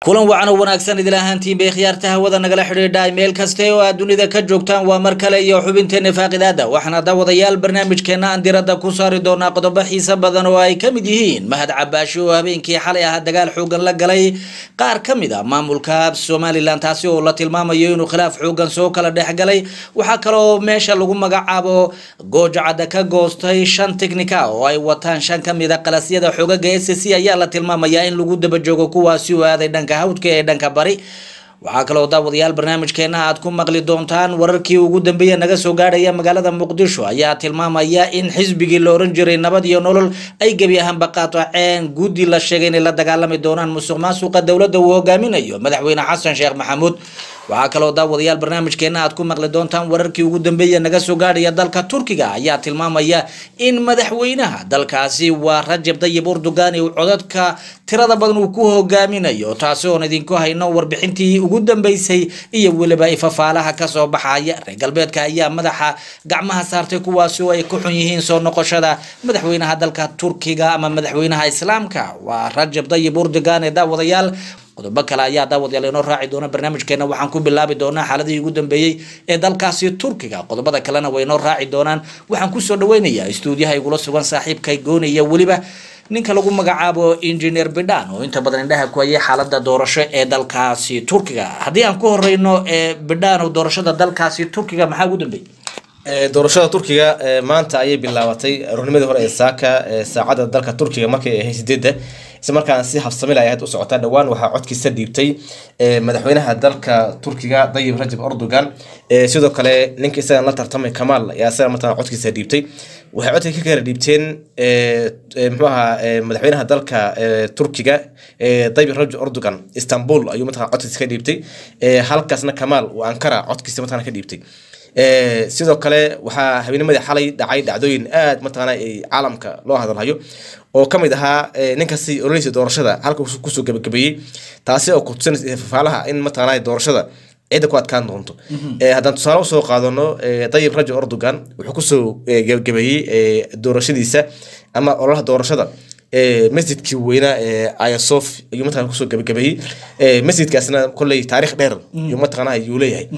kulan wacan oo wanaagsan idil ahaantiin bay khiyaarta hawada nagala xidhiidha meel kaste oo aad dunida ka joogtaan waa mar kale iyo xubinteena faaqidaada waxaana daawadayaal barnaamijkeena aan diradda ku saari doonaa qodobo xiise badan oo ay ka mid yihiin mahad cabaashi oo habeenkii xalay ah dagaal xoogan la galay qaar ka mid a maamulka somalilan taasi oo la tilmaamayo inuu khilaaf xoogan soo kala dhexgalay waxaa kaloo meesha lagu magacaabo goojacada ka goostay shan tiknika oo ay wataan shan ka mid a qalasyada xoogaga s c ayaa la tilmaamayaa in lagu daba joogo kuwaasi oo aaday dhanka hawdka ee dhanka bari waxaa kaloo daawadayaal barnaamijkeena aad ku maqli doontaan wararkii ugu dambeeya naga soo gaadhaya magaalada muqdisho ayaa tilmaamaya in xisbigii la oran jiray nabad iyo nolol ay gebi ahaanba qaataceen guddi la sheegay inay la dagaalami doonaan musuq maasuqa dowladda uu hogaaminayo madaxweyne xasan sheekh maxamuud waxaa kaloo daawadayaal barnaamijkeena aad ku maqli doontaan wararkii ugu dambeeya naga soo gaadhaya dalka turkiga ayaa tilmaamaya in madaxweynaha dalkaasi waa rajab dayib urdugan uu codadka tirada badan uu ku hogaaminayo taasi oon idinku hayno warbixintii ugu dambeysay iyo weliba ifafaalaha kasoo baxaya reer galbeedka ayaa madaxa gacmaha saartay kuwaasi oo ay ku xun yihiin soo noqoshada madaxweynaha dalka turkiga ama madaxweynaha islaamka waa rajab dayib urdugan ee daawadayaal qodobo kale ayaa daawadayaal inoo raaci doona barnaamijkeena waxaan ku bilaabi doonaa xaaladihii ugu dambeeyey ee dalkaasi turkiga qodobada kalena way inoo raaci doonaan waxaan kusoo dhaweynayaa istuudiyaha igula sugan saaxiibkay goonaya weliba ninka lagu magacaabo engineer bidhan oo inta badan indhaha ku hayay xaalada doorasho ee dalkaasi turkiga haddii aan ku horeyno bidhan oo doorashada dalkaasi turkiga maxaa ugu dambeeyey doorashada turkiga maanta ayay bilaabatay aroornimadii hore ee saaka saacadda dalka turkiga markay ahayd sideedda isla markaan si habsamil ay ahayd u socotaa dhowaan waxaa codkiisa dhiibtay madaxweynaha dalka turkiga dayib rajab erdogan sidoo kale ninka isagan la tartamay kamaal ayaa isaga markaa codkiisa dhiibtay waxay codka ka kala dhiibteen muxuu ahaa madaxweynaha dalka turkiga dayib rajab erdogan istanbul ayuu mataqana codkiisa ka dhiibtay halkaasna kamaal uu ankara codkiisa mataqana ka dhiibtay sidoo kale waxaa habeennimadii xalay dhacay dhacdooyin aad mataqaana caalamka loo hadalhayo oo ka mid ahaa ninkasi ololeysa doorashada halka kusoo gabagabeeyey taasi oo kutusinaysa fafaalaha in mataqaana doorashada cidda ku adkaan doonto haddaan tusaale usoo qaadano dayib rajab erdogan wuxuu kusoo gabagabeeyey doorashadiisa ama ololaha doorashada masjidkii weynaa ayasof ayuu mataqana kusoo gabagabeeyey masjidkaasna kolley taarikh dheer ayuu mataqaana ayuu leeyahay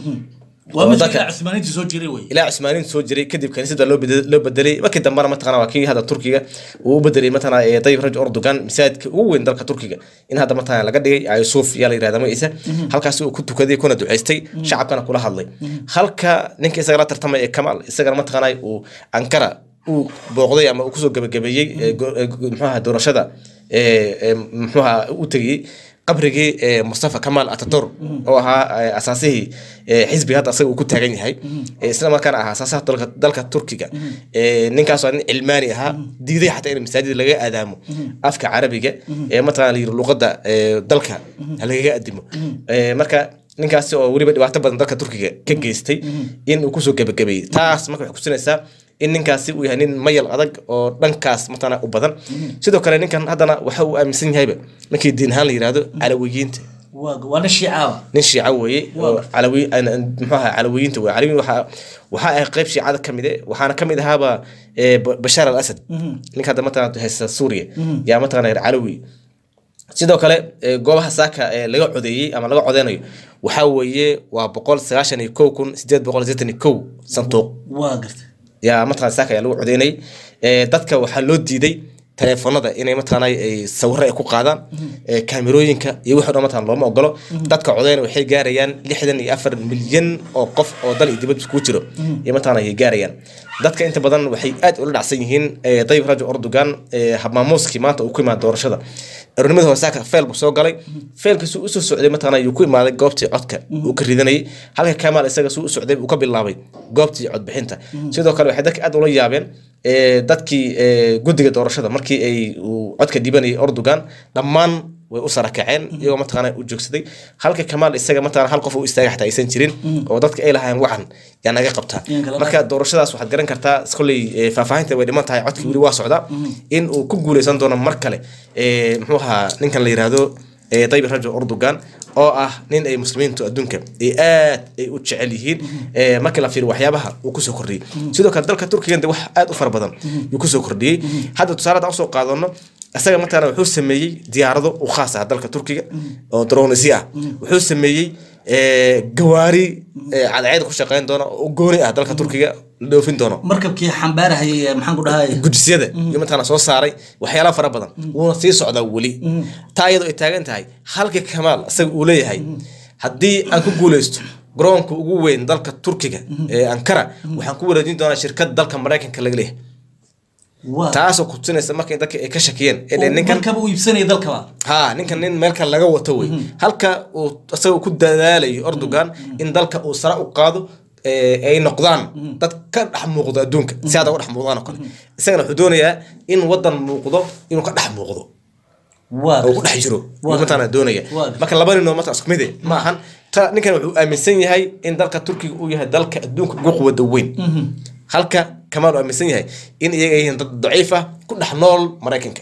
ilaa cusmaaniinta soo jiray kadib kaniisada loo bedelay markii dambena mataqana waa kii hadda turkiga uu u bedelay mataqana dayib raj erdogan masaajidka ugu weyn dalka turkiga in hadda mataqana laga dhigay ayusuf yaa la yirahda magaciisa halkaasi uu ku tukaday kuna duceystay shacabkana kula hadlay halka ninka isaga la tartamay ee kamaal isagana mataqana uu ankara uu booqday ama uu kusoo gabagabeeyey muxuaha doorashada muxuaha u tegeyey qabrigii mustafa kamaal atatur oo ahaa asaasihii xisbiga hadda asaga uu ku taagan yahay isla markaana ahaa asaasaha dalka turkiga ninkaasoo nin cilmaani ahaa diiday xataa in masaajid laga aadaamo afka carabiga ee mataqana layiri luqadda dalka lagaga adimo marka ninkaasi oo weliba dhibaato badan dalka turkiga ka geystay in uu kusoo gabagabeeyey taas marka waxay kusinaysaa in ninkaasi uu yahay nin mayal adag oo dhankaas matana u badan sidoo kale ninkan haddana waxa uu aaminsan yahayba markii diin ahaan la yirahdo calawiyiinta nin shiica weeye calawi muxuu ahaa calawiyiinta weye calawiyin waxaa waxaa ahay qayb shiicada ka mide waxaana ka mid ahaaba bashaar al asad ninka hadda mataqana haysta suuriya yaa mataqana calawi sidoo kale goobaha saaka laga codeeyey ama laga codeynayo waxaa weeye waa boqol sagaashan iyo kow kun sideed boqol sideetan iyo kow sanduuq yaa mataqana saaka ayaa lagu codeynay dadka waxaa loo diiday teleefonada inay mataqana sawiro ay ku qaadaan kaamirooyinka iyo wixii dhan mataqana looma ogolo dadka codeyna waxay gaarayaan lixdan iyo afar milyan oo qof oo dal iyo dibad iskugu jiro iyo mataqana ay gaarayaan dadka inta badan waxay aad ula dhacsan yihiin dayib rajo erdogan habmaamuuskii maanta uu ku imaada doorashada aroornimada hore saaka feel buu soo galay feelkiisu usoo socday mataqana ayuu ku imaaday goobtii codka uu ka ridanayay halka kamaal isaga suu u socday uu ka bilaabay goobtii codbixinta sidoo kale waxay dadka aad ula yaabeen dadkii guddiga doorashada markii ay uu codka dhibanayay erdogan dhammaan way u sarakaceen iyagoo mataqaana u joogsaday halka kamaal isaga mataqana hal qof u istaaga xataa aysan jirin oo dadka ay lahaayeen wacan yaa naga qabtaa marka doorashadaas waxaad garan kartaa kolley faahfaahinta way dhiman tahay codkii weli waa socdaa in uu ku guuleysan doono mar kale muxuu ahaa ninkan la yiraahdo dayib rajo erdogan oo ah nin ay muslimiintu adduunka ay aad ay u jecel yihiin markii la fiiriyo waxyaabaha uu kusoo kordhiyey sidoo kale dalka turkigan de wax aad u fara badan yuu kusoo kordhiyey hadda tusaale haddaan usoo qaadano isaga mataqaana wuxuu sameeyey diyaarado u khaas ah dalka turkiga oo dronisi ah wuxuu sameeyey eh, gawaari eh, cadceed ku shaqeyn doona oo gooni ah dalka turkiga la dhoofin doono markabkii xambaarahayay ee maxaan ku dhahay gujisyada iyo mataqaana soo saaray waxyaala fara badan wuuna sii socdaa weli taa iyadoo ay taagan tahay halka kamaal isaga uu leeyahay haddii aan ku guuleysto garoonka ugu weyn dalka turkiga ee ankara waxaan ku wareejin doonaa shirkad dalka maraykanka laga leeyahay waa taasoo kutusinaysa markay dadka ay ka shakiyeen ee dheh ninkan markaba uu iibsanaya dalkaba ha ninkan nin meel kale laga wato wey halka uu isaga ku dadaalayo erdogan in dalka uu sare u qaado ee, ay noqdaan dad ka dhex muuqdo adduunka si hadda uga dhex muuqdaan oo kale isagana wuxuu doonayaa in wadan muuqdo inuu ka dhex muuqdo waa oo ku dhex jiro Waa ayuu mataqaana doonaya Waa marka laba nin oo mataqana isku mid eh, ma ahan ta ninkan wuxuu aaminsan yahay in dalka turkiga uu yahay dalka adduunka ugu quwada weyn halka kamaal uu aaminsan yahay in iyaga ay yihiin dad daciif ah ku dhex nool maraykanka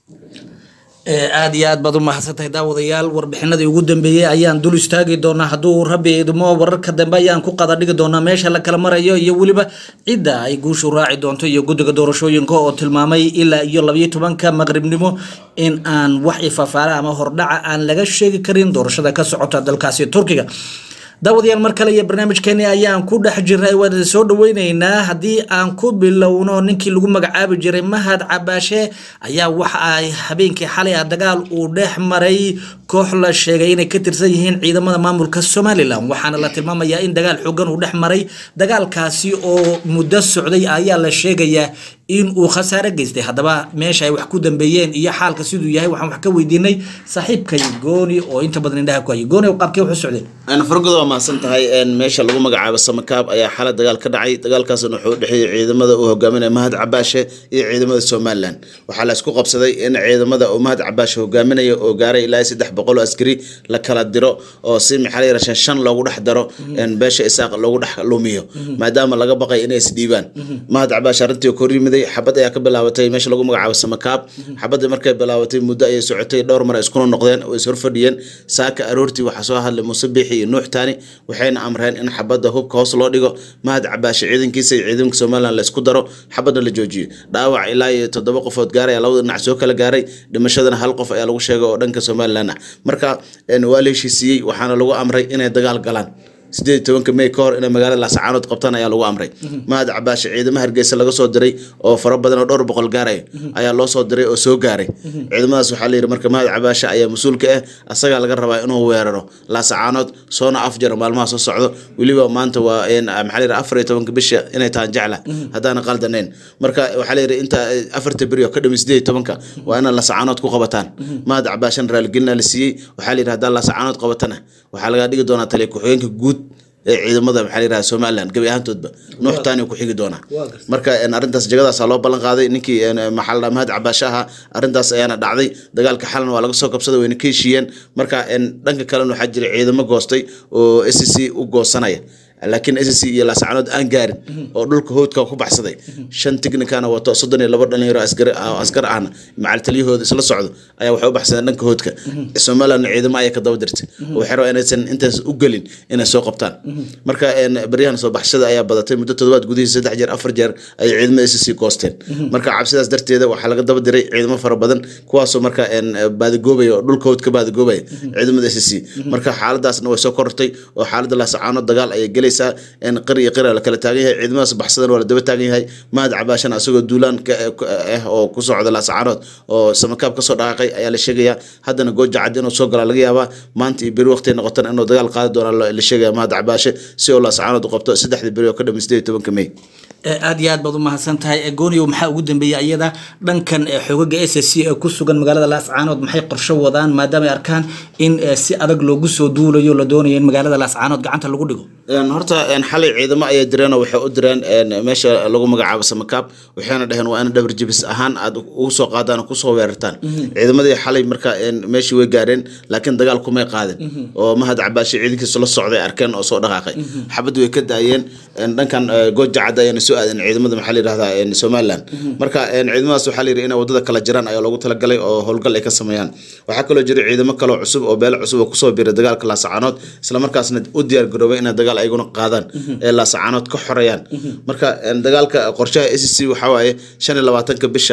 Ee, aad iyo aad baad u mahadsantahay daawadayaal warbixinadii ugu dambeeyey ayaan dul istaagi doonaa hadduu rabbi idmo wararka dambe ayaan ku qada dhigi doonaa meesha la kala marayo iyo weliba cidda ay guushu raaci doonto iyo guddiga doorashooyinka oo tilmaamay ilaa iyo labayo tobanka maqribnimo in aan wax ifafaara ama hordhaca aan laga sheegi karin doorashada ka socota dalkaasi turkiga daawadayaal mar kale iyo barnaamijkeeni ayaan ku dhex jirnay waan idin soo dhaweyneynaa haddii aan ku bilowno ninkii lagu magacaabi jiray mahad cabaashe ayaa waxa ay habeenkii xalay ah dagaal uu dhex maray koox la sheegay inay ka tirsan yihiin ciidamada maamulka somalilan waxaana la tilmaamayaa in dagaal xoogan uu dhex maray dagaalkaasi oo muddo socday ayaa la sheegayaa in uu khasaare geystay haddaba meesha ay wax ku dambeeyeen iyo xaalka siduu yahay waxaan wax ka weydiinay saaxiibkay gooni oo inta badan indhaha ku hayay gooni qaabkee wuxuu socday aan fargoda waa mahadsan tahay een, meesha lagu magacaabo samakaab ayaa xala dagaal ka dhacay dagaalkaasna wuxuu u dhexeeyey ciidamada uu hogaaminaya mahad cabaashe iyo ciidamada somalilan waxaa la isku qabsaday in ciidamada uu mahad cabaashe hogaaminaya oo gaaray ilaa saddex boqol oo askari la kala diro oo si maxaa la yidhaha shan shan loogu dhex daro een, beesha isaaq loogu dhex lumiyo maadaama laga baqay inay isdhiibaan mahad cabaashe arrintii kor yimiday xabad ayaa ka bilaabatay meesha lagu magacaabo samakaab xabadda markay bilaabatay muddo ayay socotay dhowr mar ay iskuna noqdeen oo is horfadhiyeen saaka aroortii waxaa soo hadlay muuse biixi iyo nuux taani waxayna amreen in xabadda hubka hoos loo dhigo mahad cabaashe ciidankiisa iyo ciidanka somalilan la isku daro xabadna la joojiyo dhaawac ilaa iyo toddoba qofood gaaray ayaa labada dhinac soo kala gaaray dhimashadana hal qof ayaa lagu sheegay oo dhanka somalilan ah marka een, waa la heshiisiiyey waxaana lagu amray inay dagaal galaan sideed iyo tobanka may ka hor inay magaalada laascaanood qabtaan ayaa lagu amray mahad cabaashe ciidamo hargeysa laga soo diray oo fara badan oo dhowr boqol gaaraya ayaa loo soo diray oo soo gaaray ciidamadaas waxaa layidhi marka mahad cabaashe ayaa mas-uulka ah asagaa laga rabaa inuu weeraro laasacaanood soona afjaro maalmaha soo socdo weliba maanta waa een, maxaa layidhi afar iyo tobanka bisha inay tahan jecla haddaana qaldanayn marka waxaa layidhi inta afarta beri oo ka dhami sideed iyo tobanka waa inaad laasacaanood ku qabataan mahad cabaashena raaligelina la siiyey waxaa layidhi haddaa laasacaanood qabatana waxaa laga dhigi doonaa taliya ku-xigeenka guud ee ciidamada maxaa la yidhaha somaliland gebi ahaantoodba nuux taani ku xigi doonaa marka een, arrintaas jagadaasa loo ballan qaaday ninkii een, maxaa la dhaha mahad cabaashe ahaa arrintaas ayaana dhacday dagaalka xalan waa laga soo kabsaday wayna ka heshiiyeen marka een, dhanka kalena waxaa jira ciidamo goostay oo s c u goosanaya laakiin s c iyo laascaanood aan gaarin oo dhulka howdka ku baxsaday shan tignikana wato soddon iyo laba dhalinyaro askar askar ahna macal taliyahooda isla socdo ayaa waxay u baxsadeen dhanka howdka somaliland ciidamo ayay ka daba dirtay oo waxay rabaa inaysan intaas u gelin inay soo qabtaan marka een, baryahan soo baxshada ayaa badatay muddo toddobaad gudihiisa saddex jeer afar jeer ayay ciidamada s c goosteen marka cabsidaas darteeda waxaa laga daba diray ciidamo fara badan kuwaasoo marka een, baadigoobaya oo dhulka howd ka baadigoobaya ciidamada s c marka xaaladaasna way soo korortay oo xaaladda laasacaanood dagaal ayay gelaysaa in qir iyo qira la kala taagan yahay ciidamadaas baxsadan waa la daba taagan yahay mahad cabaashana asagoo duulaan ka ah oo ku socda laasacaanood oo samakaab kasoo dhaqaaqay ayaa la sheegayaa haddana gooja cad inuu soo galaa laga yaabaa maanta iyo beri waqti noqotan inuu dagaal qaadi doona la sheegaya mahad cabaashe si uu laasacaanood u qabto saddexdii beri oo ka dhami sideed iyo tobanka may Ee, aad iyo aad baad u mahadsan tahay Ee, gooniyow maxaa ugu dambeeyay iyada dhankan ee, xoogaga s c ee ku sugan magaalada laascaanood maxay qorsho wadaan maadaama ay arkaan in ee, si adag loogu soo duulayo la doonayo in magaalada laascaanood gacanta lagu dhigo Een, horta een, xalay ciidamo ayay direen oo waxay u direen een, meesha lagu magacaabo samakaab waxayna dhaheen waa in dhabar jibis ahaan aad ugu soo qaadaan oo kusoo weerartaan ciidamadii xalay marka een, meeshii way gaareen laakiin dagaal kumay qaadin oo mahad cabaashe ciidankiisa la socday arkeen oo soo dhaqaaqay xabadii way ka daayeen een, dhankan eh, gooja cad ayana soo aadeen ciidamada maxaa la yidhahdaa een, somaliland marka een, ciidamadaas waxaa la yidhi inay wadada kala jiraan ayaa loogu talagalay oo howlgal ay ka sameeyaan waxaa kaloo jira ciidamo kaloo cusub oo beelo cusub oo kusoo biiray dagaalka laasacaanood islamarkaasna u diyaar garoobay inay dagaal ayaguna qaadaan ee laasacaanood ka xoreeyaan marka een, dagaalka qorshaha s c waxaa waaye shan iyo labaatanka bisha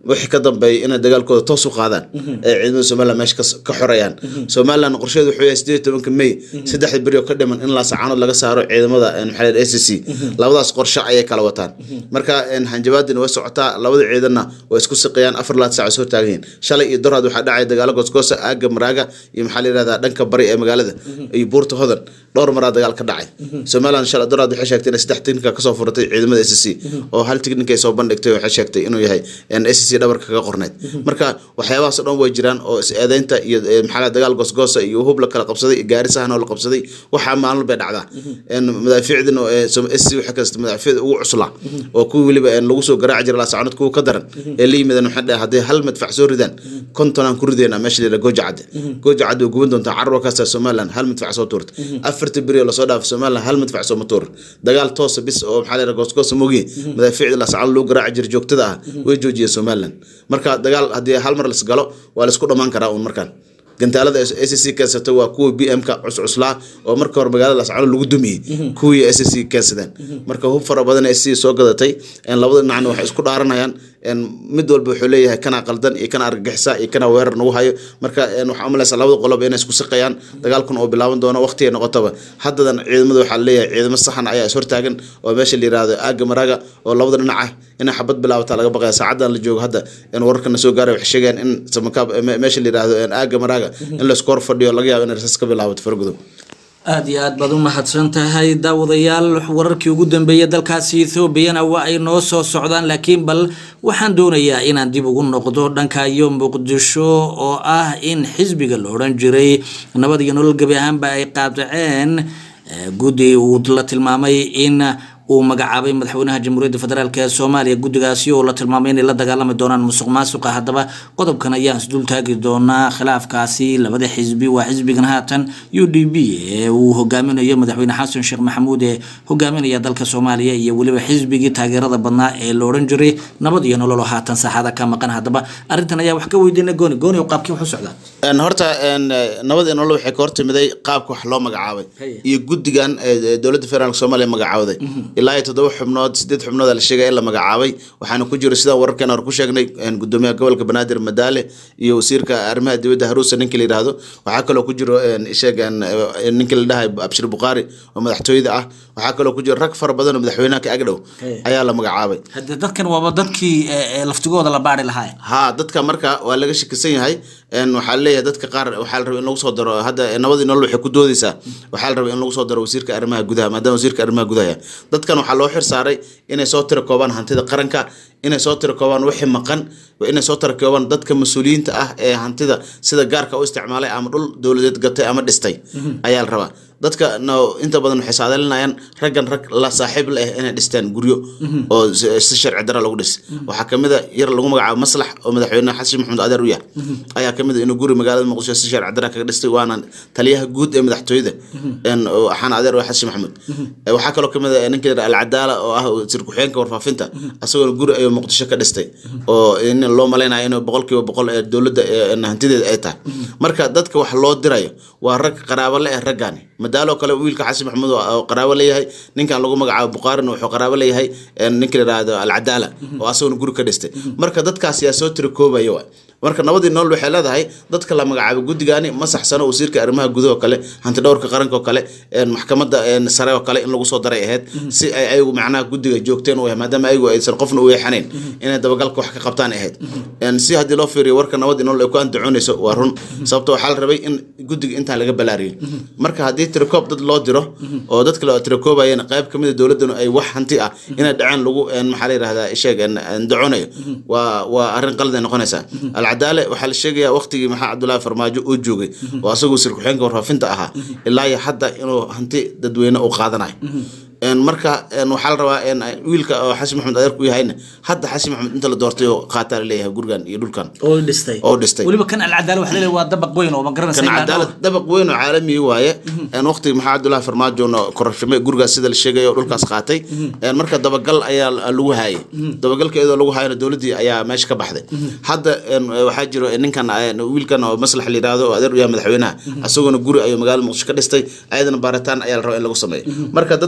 wixii ka dambeeyay inay dagaalkooda toos u qaadaan ee ciidamada somaliland meesha kas- ka xorayaan somaliland qorsheedu wuxuu yahay sideed tobanka may saddexda beri oo ka dhiman in laasacaanood laga saaro ciidamada een, maxaa la yidhaha, SSC labadaas qorshe ayay kala wataan marka een, hanjabaadina way socotaa labada ciidanna way isku siqayaan afar laad saac soo taagan yihiin shalay iyo doraad waxaa dhacaya dagaalo goosgoosa aaga maraaga iyo maxaa la yidhahdaa dhanka bari ee magaalada iyo buurta hodan dhowr maraa dagaal ka dhacay somaliland shalay doraad waxay sheegtay inay saddex tiknika kasoo furatay ciidamada SSC oo hal tiknika ay soo bandhigtay waxay sheegtay inuu yahay een, SSC dhabarka kaga qorneyd marka waxyaabahaas oo dhan way jiraan oo is eedeynta iyo ee, maxaa la yidhahdaa, dagaal goosgoosa iyo hub la kala qabsaday iyo gaari sahan oo la qabsaday waxaa maalin bay dhacdaa een, madaafiicdina oo ee, som- SSC waxay kasta madaafiicda ugu cuslaa oo kuwii weliba een, lagu soo garaaci jiray laasacoonad kuwa ka daran ee la yimideen waxay dhahay hadday hal madfac soo ridaan konton aan ku rideynaa meesha la yidhaha gooja cadde gooja cadde way guban doontaa carruur kasta somaliland hal madfac soo tuurta afarta beri oo lasoo dhaafay somaliland hal madfac sooma tuurin dagaal toosa bis oo maxaa la yidhaha goosgoosa mogiye madaafiicda laasacoonad lagu garaaci jiray joogtada ah way joojiyeen somaliland marka dagaal haddii hal mar las galo waa laisku dhammaan karaa uun markaan gantaalada SSC keensato waa kuwa BM-ka cuscuslaa oo marka hore magaalada Lascano lagu dumiyey kuwii SSC keensadeen marka hub fara badan SSC soo gadatay een labada dhinacna waxay isku dhaaranayaan een mid walba wuxuu leeyahay kana qaldan iyo kana argagixisa iyo kana weerar nagu hayo marka een waxaa umalaysa labada qolob inay isku siqayaan dagaalkun oo bilaaban doono waqti ay noqotaba haddadan ciidamada waxaa leeyahay ciidamo saxan ayaa is hortaagan oo meesha la yiraahdo aaga maraga oo labada dhinac ah inay xabad bilaabata laga baqaya saacadan la joogo hadda in wararkana soo gaaray waxay sheegayaan in samakaab me- meesha la yiraahdo een aaga maraga in la isku hor fadhiyo laga yaabo inay rasaas ka bilaabato fargudow aada iyo aad baad u mahadsan tahay daawadayaal wararkii ugu dambeeyay dalkaasi ethoobiana waa ay noo soo socdaan laakiin bal waxaan doonayaa inaan dib ugu noqdo dhanka iyo muqdisho oo ah in xisbiga la odhan jiray nabad iyo nolol gebi ahaanba ay qaadaceen eh, guddi uu la tilmaamay in uu magacaabay madaxweynaha jamhuuriyadda federaalk ee soomaaliya guddigaasi oo la tilmaamay inay la dagaalami doonaan musuq maasuqa haddaba qodobkan ayaan isdul taagi doonaa khilaafkaasi labada xisbi waa xisbigan haatan u d b ee uu hogaaminayo madaxweyne xasan sheekh maxamuud ee hogaaminaya dalka soomaaliya iyo weliba xisbigii taageerada badnaa ee la odhan jiray nabad iyo nolol oo haatan saaxada ka maqan haddaba arrintan ayaa wax ka weydiina gooni gooni oo qaabkii wax u socdaa een horta een eh, nabad iyo nolol waxay ka hortimiday qaabka wax loo magacaabay Haye. iyo guddigan eh, eh, dowladda federaalk soomaaliya magacaawaday ilaa iyo toddoba xubnood sideed xubnood la sheegaya in la magacaabay waxaana ku jiro sidaan wararkeena hore ku sheegnay een gudoomiyaha gobolka banaadir madaale iyo wasiirka arrimaha dibadda haruusa ninkii la yidhaahdo waxaa kaloo ku jiro een sheeg een eh, ninkii la dhahay abshir buqaari oo madaxtooyada ah waxaa kaloo ku jiro rag fara badan oo madaxweynaha ka agdhow Haye. ayaa la magacaabay hadde dadkan waaba dadkii eh, eh, laftigooda la baari lahaa haa dadka marka waa laga shakisan yahay een waxaa leeyahay dadka qaar waxaa la rabay in lagu soo daro hadda nabadii nolol waxay ku doodeysaa waxaa la rabay in lagu soo daro wasiirka arrimaha gudaha maadaama wasiirka arrimaha gudaha yahay. dadkan waxaa loo xir saaray inay soo tira koobaan hantida qaranka inay soo tira koobaan wixii maqan inay soo tira koobaan dadka mas-uuliyiinta ah ee hantida sida gaarka u isticmaalay ama dhul dowladeed gatay ama dhistay ayaa la rabaa dadka no inta badan waxay saadalinayaan raggan rag la saaxiib la ah inay dhistaan guryo oo si si sharci dara lagu dhis waxaa kamid a yar lagu magacaabo maslax oo madaxweyne xasan maxamed adeer u yahay ayaa kamid a inuu guri magaalada muqdisho si sharci dara kaga dhistay waana taliyaha guud ee madaxtooyada een, oo axaan adeer waa xasan maxamuud Eh, waxaa kaloo kamid a ninka la yidhaha alcadaala oo ah wasiir ku-xigeenka warfaafinta asagoo guri ayuu muqdisho ka dhistay oo in loo malaynayo inuu boqolkiiba boqol ee dowladda ee hantideeda ay tahay marka dadka wax loo dirayo waa rag qaraabo le eh raggaani madaaloo kale wiilka xasan maxamuud oo- oo qaraabo leeyahay ninkan lagu magacaabo buqaarina wuxuu qaraabo leeyahay een, ninka la yidhaahdo alcadaala oo asaguna guri ka dhistay marka dadkaas yaa soo tira koobaya waay marka nabadii nolol waxay leedahay dadka la magacaabo guddigaani ma saxsano wasiirka arrimaha gudaha oo kale hanti dhowrka qaranka oo kale een, maxkamadda een, sare oo kale in lagu soo daray ahayd si ay ayagu macnaha guddiga joogteen u yahay maadaama ayagu aysan qofna u yeexanayn inay dabagalka wax ka qabtaan ahayd Een, si haddii loo fiiriyo warka nabadii nolol ay ku andacoonayso waa run sababto waxaa la rabay in guddiga intaan laga balaariyo marka haddii tirakoob dad loo diro oo dadka la tirakoobayana qayb kamid a dowladdanu ay wax hanti ah inay dhaceen lagu een, maxaa la yidhahdaa sheeg daconayo waa waa arrin qalad ay noqonaysaa alcadaale waxaa la sheegayaa waqtigii maxaa cabdullaahi farmaajo uu joogay oo asagoo wasiir ku-xigeenka warfaafinta ahaa ilaa iyo hadda inuu hanti dadweyne uu qaadanayo Een, marka een, waxaa la rabaa een, wiilka oo xasan maxamed adeer ku yahayna hadda xasan maxamed inta la doortay oo qaataa la leeyahay gurigan iyo dhulkan oo dhistay oo dhistay weliba kan alcadaala waxa leeyahay waa dabaq weyn oo ma garanaysa kan ilaa cadaalad dabaq weyn oo caalami waaye een waqtiga maxaa cabdullaahi farmaajoona korashame gurigaas sida la sheegay oo dhulkaas qaatay een marka dabagal ayaa lagu haayay dabagalka iyadoo lagu haayana dowladdii ayaa meesha ka baxday hadda een, waxaa jiro ninkan een, wiilkan oo maslax la yidhaahdo oo adeer u yahay madaxweynaha asaguna guri ayuu magaalada muqdisho ka dhistay ayadana baaritaan ayaa la rabaa in lagu sameeyo marka dadka wax loo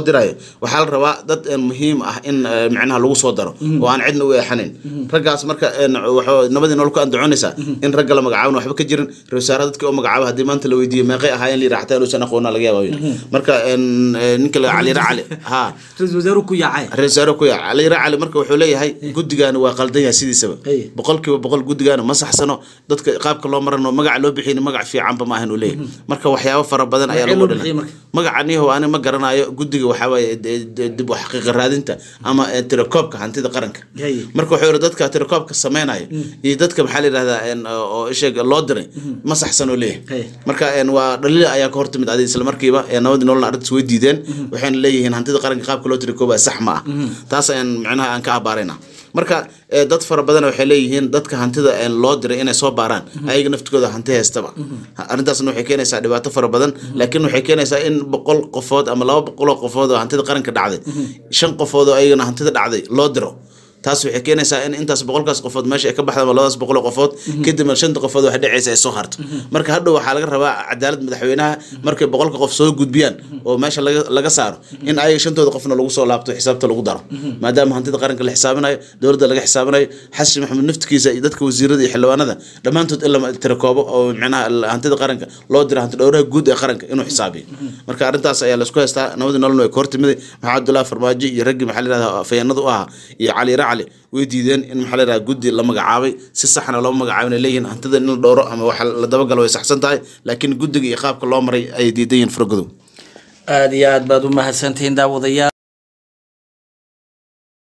dirayo waxaa la rabaa dad een, muhiim ah in eh, micnaha lagu soo daro oo aan cidna u eexanin raggaas marka een, waxaa nabadii nolol ku andacoonaysaa in ragga la magacaabana waxba ka jirin ra wasaare dadka oo magacaaba haddii maanta la weydiiyo meeqay ahaayeen la yidhaha xataa inuusan aqoona laga yaaba marka een, eh, ninka la cali racali ha ra-iisul wasaaruhu ku yaacay ra-isul wasaare ku yac cali racali marka wuxuu leeyahay guddigaani waa qaldan yahay sidiisaba Hey. boqolkiiba boqol guddigaani ma saxsano dadka qaabka loo marano magaca loo bixiyni magac fiicanba maahan uu leeyahay marka waxyaabo fara badan ayaa Magacee lagu loo bixiyey dhina marka? magacaniho ani ma garanayo guddiga waxaa waaye de- de- dib u xaqiiqa raadinta ama eh, tirakoobka hantida qaranka Hey. marka wuxuu yihi dadka tirakoobka sameynaya iyo dadka maxaa la yidhahdaa een, oo isheeg loo diray ma saxsan oo leeyahay Hey. marka een, waa dhaliil ayaa ka hortimid adi isla markiiba ee nabadii nololna arrintaas way diideen waxayna leeyihiin hantida qaranka qaabka loo tirakoobaya sax ma ah taas ayaan micnaha aan ka abaarayna marka eh, dad fara badan waxay leeyihiin dadka hantida een, loo diray inay soo baaraan ayaga naftigooda hanti haystaba arrintaasna waxay keenaysaa dhibaato fara badan laakiin waxay keenaysaa in boqol qofood ama laba boqoloo qofood oo hantida qaranka dhacday shan qofood oo ayagana hantida dhacday loo diro taas waxay keenaysaa in intaas boqolkaas qofood meesha ay ka baxda ama labadaas boqol oo qofood kadibna shanta qofood waxay dhacaysa ay soo harto marka hadhow waxaa laga rabaa cadaalad madaxweynaha markay boqolka qof soo gudbiyaan oo meesha laga laga saaro in ayaga shantooda qofna lagu soo laabto xisaabta lagu daro maadaama hantida qaranka la xisaabinayo dowladda laga xisaabinayo xasan maxamed naftigiisa iyo dadka wasiirada iyo xildhibaanada dhammaantood in la tirakoobo oo micnaha hantida qaranka loo diro hanti dhowraha guud ee qaranka inuu xisaabiyo marka arrintaas ayaa laisku haystaa nabadii nololna way ka hortimiday maxaa abdullahi farmaajo iyo raggii maxaa la yidhahdaa afayeenada u ahaa iyo cali racali way diideen in maxaa la yidhahdaa guddi la magacaabay si saxna loo magacaabay leeyihiin hantida in la dhowro ama waxa la dabagalo way saxsan tahay laakiin guddiga iyo qaabka loo maray ayay diidan yihiin faragodow aada iyo aad baad u mahadsantihiin daawadayaal